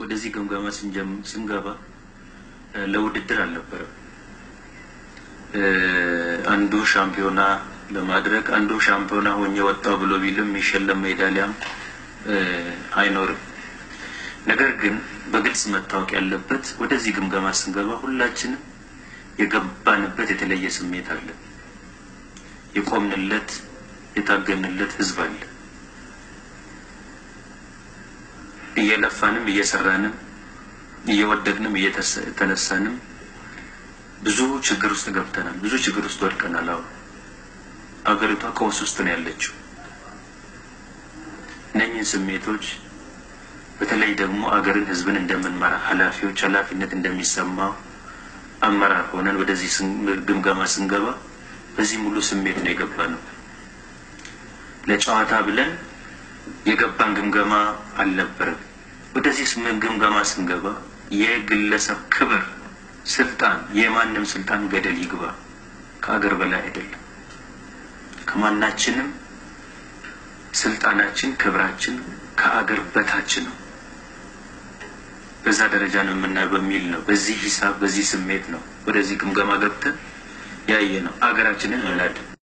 ወደዚህ ግምገማ ስንገባ ለውድድር አልነበረም። አንዱ ሻምፒዮና ለማድረግ አንዱ ሻምፒዮና ሆኜ ወጣው ብሎ ቢልም የሚሸለም ሜዳሊያም አይኖርም። ነገር ግን በግልጽ መታወቅ ያለበት ወደዚህ ግምገማ ስንገባ ሁላችንም የገባንበት የተለየ ስሜት አለ። የቆምንለት የታገንለት ህዝብ አለ። እየለፋንም እየሰራንም እየወደቅንም እየተነሳንም ብዙ ችግር ውስጥ ገብተናል። ብዙ ችግር ውስጥ ወድቀናል። አሁን አገሪቷ ቀውስ ውስጥ ነው ያለችው። እነኝህን ስሜቶች በተለይ ደግሞ አገርን ህዝብን እንደምንመራ ኃላፊዎች ኃላፊነት እንደሚሰማው አመራር ሆነን ወደዚህ ግምገማ ስንገባ በዚህ ሙሉ ስሜት ነው የገባ ነው። ለጨዋታ ብለን የገባን ግምገማ አልነበረም። ወደዚህ ግምገማ ስንገባ የግለሰብ ክብር፣ ስልጣን፣ የማንም ስልጣን ገደል ይግባ ከአገር በላይ አይደለም። ከማናችንም ስልጣናችን፣ ክብራችን ከአገር በታች ነው። በዛ ደረጃ ነው የምናየው በሚል ነው። በዚህ ሂሳብ፣ በዚህ ስሜት ነው ወደዚህ ግምገማ ገብተን ያየ ነው አገራችንን መናድ